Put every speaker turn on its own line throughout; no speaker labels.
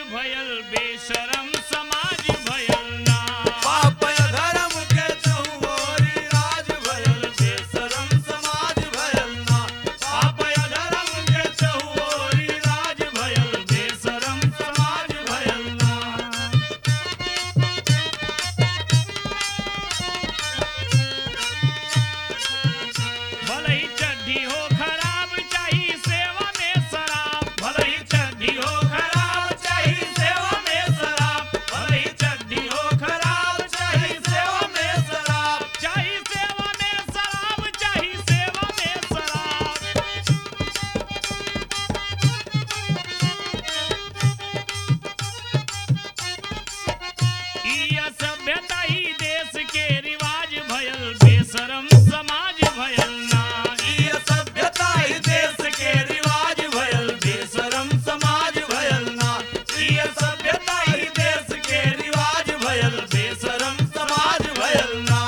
भयल बेशरम समाज भयल ना
पाप धर्म के चहुओरी राज भयल बेशरम समाज भयल ना पाप धर्म के चहुओरी राज भयल बेशरम समाज भयल ना
भले ही चड्ढी हो खराब चाही सेवा में शराब
भले ही चड्ढी हो खराब चाही सेवा में शराब भले ही चड्ढी हो खराब चाही सेवा में शराब
चाही सेवा में शराब चाही सेवा में शराब ई असभ्यता ही देश के रिवाज भयल बेशरम समाज भयल ना
ई सभ्यता ही देश के रिवाज भयल बेशरम समाज भयल ना ई सभ्यता ही देश के रिवाज भयल बेशरम समाज भयल ना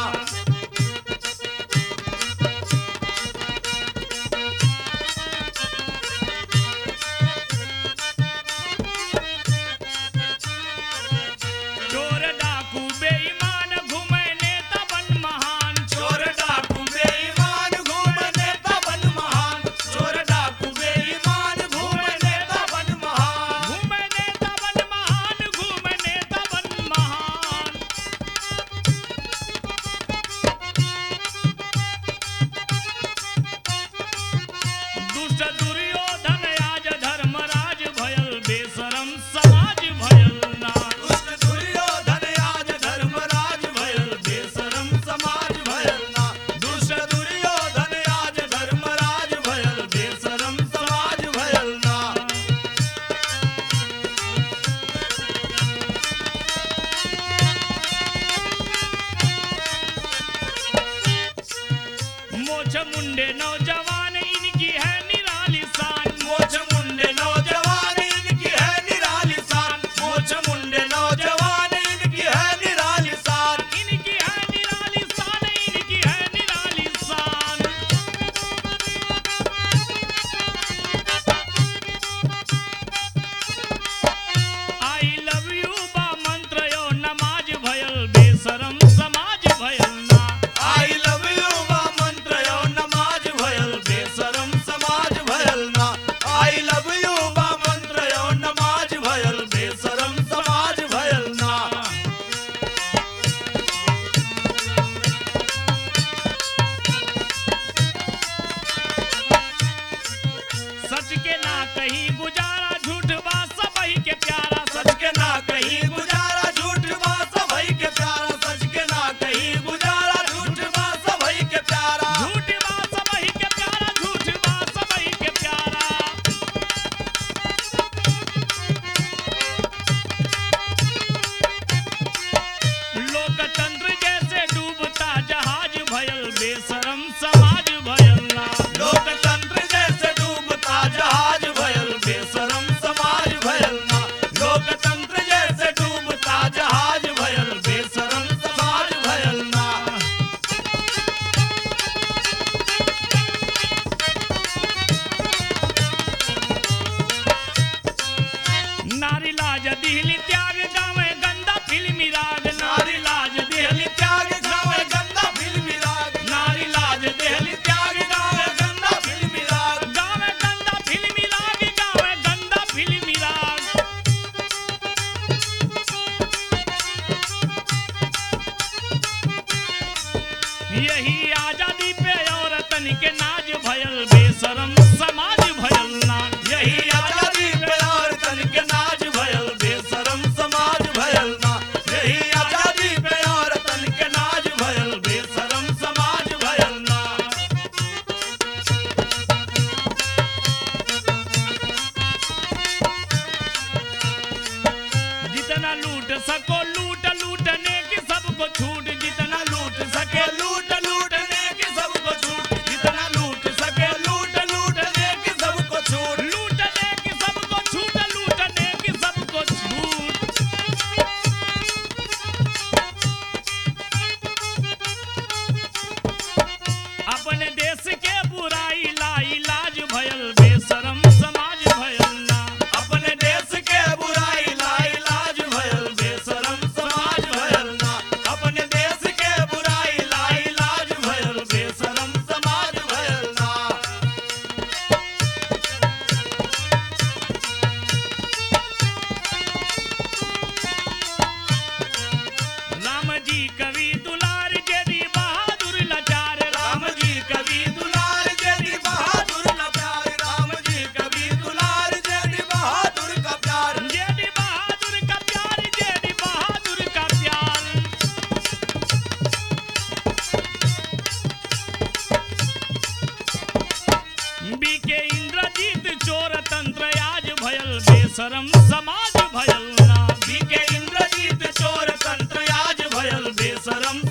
चोर डाकू बेईमान घूमे नेता बन महान
चोर डाकू बेईमान घूम नेता बन महान चोर डाकू बेईमान घूम नेता बन महान
घूमे नेता बन महान घूमे नेता बन महान दुष्ट दुर्योधन आज धर्मराज भयल बेशरम समाज भयल ना
दुष्ट दुर्योधन आज धर्मराज भयल बेशरम समाज भयल ना दुष्ट दुर्योधन आज धर्मराज भयल बेशरम समाज भयल ना
मोछ मुंडे नौजवान इनकी है निराली शान
मोछ मुंडे नौजवान इनकी है निराली शान मोछ मुंडे नौजवान इनकी है निराली शान
इनकी है निराली शान इनकी है निराली शान आई लव यू बा मंत्र यो नमाज भयल बेशरम समाज भयल ना
आई लव यू बा मंत्र यो नमाज भयल बेशरम समाज भयल ना आई लव यू बा मंत्र यो नमाज भयल बेशरम समाज भयल ना
सच के ना कहीं गुजारा झूठ बा सबही के प्यारा
सच के ना कहीं गुजारा झूठ बा सबई के प्यारा सच के ना कहीं गुजारा झूठ बा सबई के प्यारा
झूठ बा सबही के प्यारा झूठ बा सबही के प्यारा लोकतंत्र जैसे डूबता जहाज भयल बेशरम समाज भयल ना
लोकतंत्र जैसे डूबता जहाज भयल बेशरम समाज भयल ना लोकतंत्र जैसे डूबता जहाज भयल बेशरम समाज भयल ना
नारी लाज दिहली त्याग गावे गंदा फिल्मी राग नारी लाज दिहली
त्याग गावे गंदा फिल्मी राग
नारी लाज दिहली
त्याग गावे गंदा फिल्मी राग
गावे गंदा फिल्मी राग गावे गंदा फिल्मी राग यही आजादी पे औरतन के नाज भयल बेशरम समाज भयल ना
यही आजादी पे और तन के नाज भयल बेशरम समाज भयल ना यही आजादी पे और तन के नाज भयल बेशरम समाज भयल ना
जितना लूट सको लूट लूटने की सबको छूट जितना लूट सके
लूट लूटने की सबको छूट जितना लूट सके लूट लूट
बेशरम समाज भयल ना
बीके इंद्रजीत चोर तंत्र आज भयल बेशरम